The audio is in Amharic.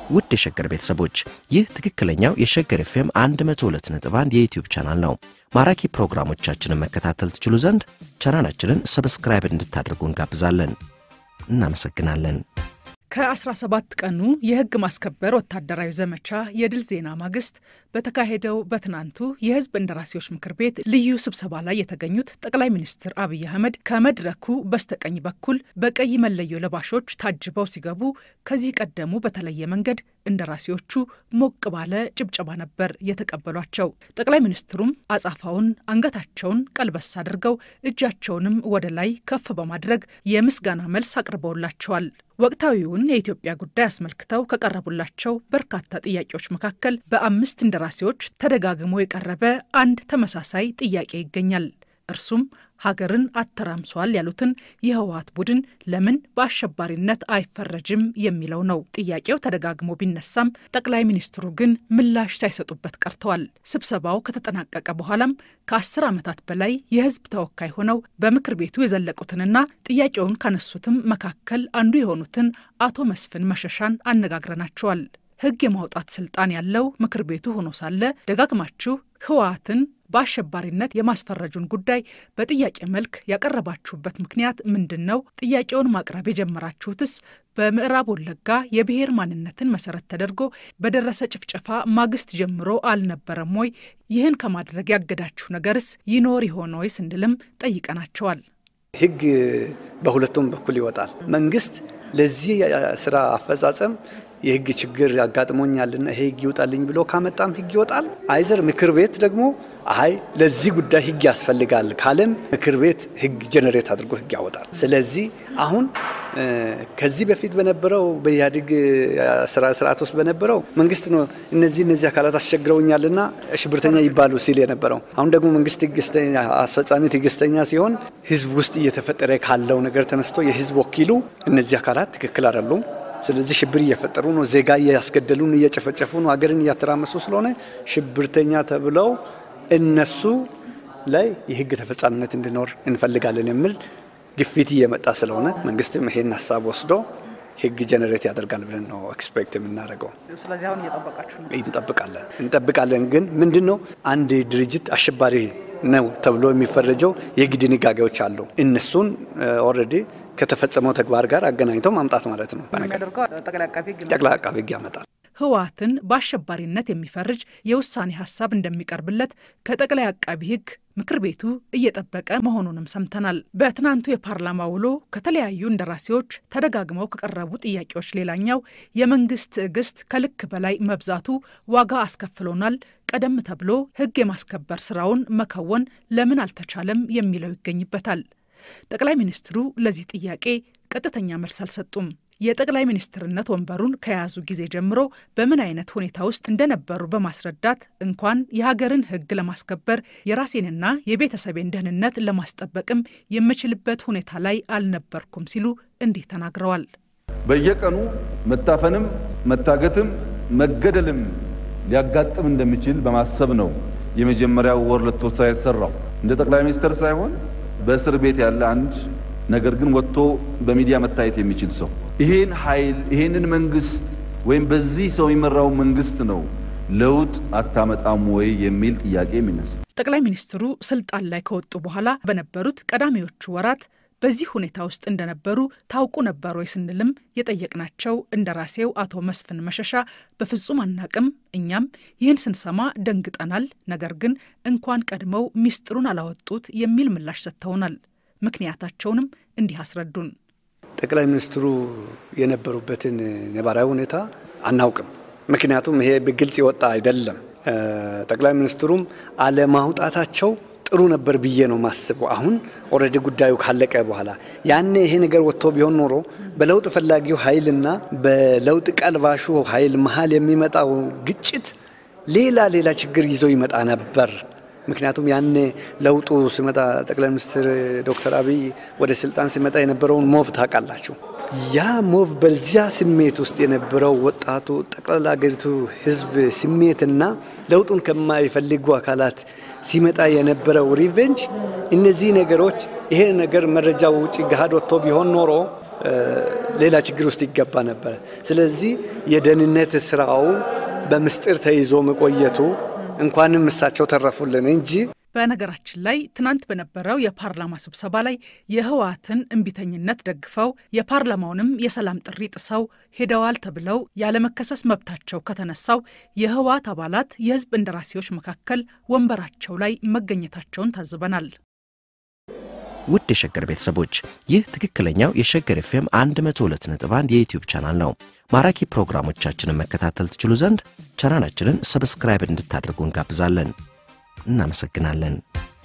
ውድ የሸገር ቤተሰቦች ይህ ትክክለኛው የሸገር ኤፍኤም 102.1 የዩትዩብ ቻናል ነው። ማራኪ ፕሮግራሞቻችንን መከታተል ትችሉ ዘንድ ቻናላችንን ሰብስክራይብ እንድታደርጉ እንጋብዛለን። እናመሰግናለን። ከ17 ቀኑ የሕግ ማስከበር ወታደራዊ ዘመቻ የድል ዜና ማግስት በተካሄደው በትናንቱ የሕዝብ እንደራሴዎች ምክር ቤት ልዩ ስብሰባ ላይ የተገኙት ጠቅላይ ሚኒስትር አብይ አህመድ ከመድረኩ በስተቀኝ በኩል በቀይ መለዮ ለባሾች ታጅበው ሲገቡ ከዚህ ቀደሙ በተለየ መንገድ እንደራሴዎቹ ሞቅ ባለ ጭብጨባ ነበር የተቀበሏቸው። ጠቅላይ ሚኒስትሩም አጻፋውን አንገታቸውን ቀልበስ አድርገው እጃቸውንም ወደ ላይ ከፍ በማድረግ የምስጋና መልስ አቅርበውላቸዋል። ወቅታዊውን የኢትዮጵያ ጉዳይ አስመልክተው ከቀረቡላቸው በርካታ ጥያቄዎች መካከል በአምስት እንደራሴዎች ተደጋግሞ የቀረበ አንድ ተመሳሳይ ጥያቄ ይገኛል። እርሱም ሀገርን አተራምሷል ያሉትን የህወሀት ቡድን ለምን በአሸባሪነት አይፈረጅም የሚለው ነው። ጥያቄው ተደጋግሞ ቢነሳም ጠቅላይ ሚኒስትሩ ግን ምላሽ ሳይሰጡበት ቀርተዋል። ስብሰባው ከተጠናቀቀ በኋላም ከአስር ዓመታት በላይ የህዝብ ተወካይ ሆነው በምክር ቤቱ የዘለቁትንና ጥያቄውን ካነሱትም መካከል አንዱ የሆኑትን አቶ መስፍን መሸሻን አነጋግረናቸዋል። ህግ የማውጣት ስልጣን ያለው ምክር ቤቱ ሆኖ ሳለ ደጋግማችሁ ህወሀትን በአሸባሪነት የማስፈረጁን ጉዳይ በጥያቄ መልክ ያቀረባችሁበት ምክንያት ምንድን ነው? ጥያቄውን ማቅረብ የጀመራችሁትስ በምዕራብ ወለጋ የብሔር ማንነትን መሰረት ተደርጎ በደረሰ ጭፍጨፋ ማግስት ጀምሮ አልነበረም ወይ? ይህን ከማድረግ ያገዳችሁ ነገርስ ይኖር ይሆን ወይ ስንልም ጠይቀናቸዋል። ህግ በሁለቱም በኩል ይወጣል። መንግስት ለዚህ ስራ አፈጻጸም የህግ ችግር ያጋጥሞኛልና ይሄ ህግ ይውጣልኝ ብሎ ካመጣም ህግ ይወጣል። አይዘር ምክር ቤት ደግሞ አይ ለዚህ ጉዳይ ህግ ያስፈልጋል ካለም ምክር ቤት ህግ ጀነሬት አድርጎ ህግ ያወጣል። ስለዚህ አሁን ከዚህ በፊት በነበረው በኢህአዴግ ስርዓት ውስጥ በነበረው መንግስት ነው እነዚህ እነዚህ አካላት አስቸግረውኛልና ሽብርተኛ ይባሉ ሲል የነበረው። አሁን ደግሞ መንግስት አስፈጻሚ ትዕግስተኛ ሲሆን ህዝብ ውስጥ እየተፈጠረ ካለው ነገር ተነስቶ የህዝብ ወኪሉ እነዚህ አካላት ትክክል አይደሉም ስለዚህ ሽብር እየፈጠሩ ነው፣ ዜጋ እያስገደሉን፣ እየጨፈጨፉ ነው፣ ሀገርን እያተራመሱ ስለሆነ ሽብርተኛ ተብለው እነሱ ላይ የህግ ተፈጻሚነት እንዲኖር እንፈልጋለን የሚል ግፊት እየመጣ ስለሆነ መንግስትም ይሄን ሀሳብ ወስዶ ህግ ጀነሬት ያደርጋል ብለን ነው ኤክስፔክት የምናደርገው። ስለዚህ አሁን እየጠበቃችሁ ነው? እንጠብቃለን እንጠብቃለን። ግን ምንድን ነው አንድ ድርጅት አሸባሪ ነው ተብሎ የሚፈረጀው የህግ ድንጋጌዎች አሉ። እነሱን ኦልሬዲ ከተፈጸመው ተግባር ጋር አገናኝተው ማምጣት ማለት ነው። ጠቅላይ አቃቤ ህግ ያመጣል። ህወሀትን በአሸባሪነት የሚፈርጅ የውሳኔ ሀሳብ እንደሚቀርብለት ከጠቅላይ አቃቢ ህግ ምክር ቤቱ እየጠበቀ መሆኑንም ሰምተናል። በትናንቱ የፓርላማ ውሎ ከተለያዩ እንደራሴዎች ተደጋግመው ከቀረቡ ጥያቄዎች ሌላኛው የመንግስት ትዕግስት ከልክ በላይ መብዛቱ ዋጋ አስከፍሎናል፣ ቀደም ተብሎ ህግ የማስከበር ስራውን መከወን ለምን አልተቻለም የሚለው ይገኝበታል። ጠቅላይ ሚኒስትሩ ለዚህ ጥያቄ ቀጥተኛ መልስ አልሰጡም። የጠቅላይ ሚኒስትርነት ወንበሩን ከያዙ ጊዜ ጀምሮ በምን አይነት ሁኔታ ውስጥ እንደነበሩ በማስረዳት እንኳን የሀገርን ህግ ለማስከበር የራሴንና የቤተሰቤን ደህንነት ለማስጠበቅም የምችልበት ሁኔታ ላይ አልነበርኩም ሲሉ እንዲህ ተናግረዋል። በየቀኑ መታፈንም መታገትም መገደልም ሊያጋጥም እንደሚችል በማሰብ ነው የመጀመሪያው ወር ለቶ ስራ የተሰራው እንደ ጠቅላይ ሚኒስትር ሳይሆን በእስር ቤት ያለ አንድ ነገር ግን ወጥቶ በሚዲያ መታየት የሚችል ሰው ይሄን ኃይል ይሄንን መንግስት ወይም በዚህ ሰው የሚመራው መንግስት ነው ለውጥ አታመጣም ወይ የሚል ጥያቄ የሚነሳ ጠቅላይ ሚኒስትሩ ስልጣን ላይ ከወጡ በኋላ በነበሩት ቀዳሚዎቹ ወራት በዚህ ሁኔታ ውስጥ እንደነበሩ ታውቁ ነበር ወይ ስንልም የጠየቅናቸው እንደራሴው አቶ መስፍን መሸሻ በፍጹም አናቅም፣ እኛም ይህን ስንሰማ ደንግጠናል፣ ነገር ግን እንኳን ቀድመው ሚስጥሩን አላወጡት የሚል ምላሽ ሰጥተውናል። ምክንያታቸውንም እንዲህ አስረዱን። ጠቅላይ ሚኒስትሩ የነበሩበትን ነባራዊ ሁኔታ አናውቅም። ምክንያቱም ይሄ በግልጽ የወጣ አይደለም። ጠቅላይ ሚኒስትሩም አለማውጣታቸው ጥሩ ነበር ብዬ ነው ማስበው። አሁን ኦልሬዲ ጉዳዩ ካለቀ በኋላ ያኔ ይሄ ነገር ወጥቶ ቢሆን ኖሮ በለውጥ ፈላጊው ኃይልና በለውጥ ቀልባሹ ኃይል መሀል የሚመጣው ግጭት ሌላ ሌላ ችግር ይዞ ይመጣ ነበር። ምክንያቱም ያኔ ለውጡ ሲመጣ ጠቅላይ ሚኒስትር ዶክተር አብይ ወደ ስልጣን ሲመጣ የነበረውን ሞቭ ታውቃላችሁ። ያ ሞቭ በዚያ ስሜት ውስጥ የነበረው ወጣቱ ጠቅላላ ሀገሪቱ ሕዝብ ስሜትና ለውጡን ከማይፈልጉ አካላት ሲመጣ የነበረው ሪቬንጅ፣ እነዚህ ነገሮች ይሄ ነገር መረጃው ውጭ ገሃድ ወጥቶ ቢሆን ኖሮ ሌላ ችግር ውስጥ ይገባ ነበረ። ስለዚህ የደህንነት ስራው በምስጢር ተይዞ መቆየቱ እንኳንም እሳቸው ተረፉልን እንጂ በነገራችን ላይ ትናንት በነበረው የፓርላማ ስብሰባ ላይ የህወሓትን እምቢተኝነት ደግፈው የፓርላማውንም የሰላም ጥሪ ጥሰው ሄደዋል ተብለው ያለመከሰስ መብታቸው ከተነሳው የህወሓት አባላት የህዝብ እንደራሴዎች መካከል ወንበራቸው ላይ መገኘታቸውን ታዝበናል። ውድ የሸገር ቤተሰቦች ይህ ትክክለኛው የሸገር ኤፍኤም 102.1 የዩትዩብ ቻናል ነው። ማራኪ ፕሮግራሞቻችንን መከታተል ትችሉ ዘንድ ቻናላችንን ሰብስክራይብ እንድታደርጉ እንጋብዛለን። እናመሰግናለን።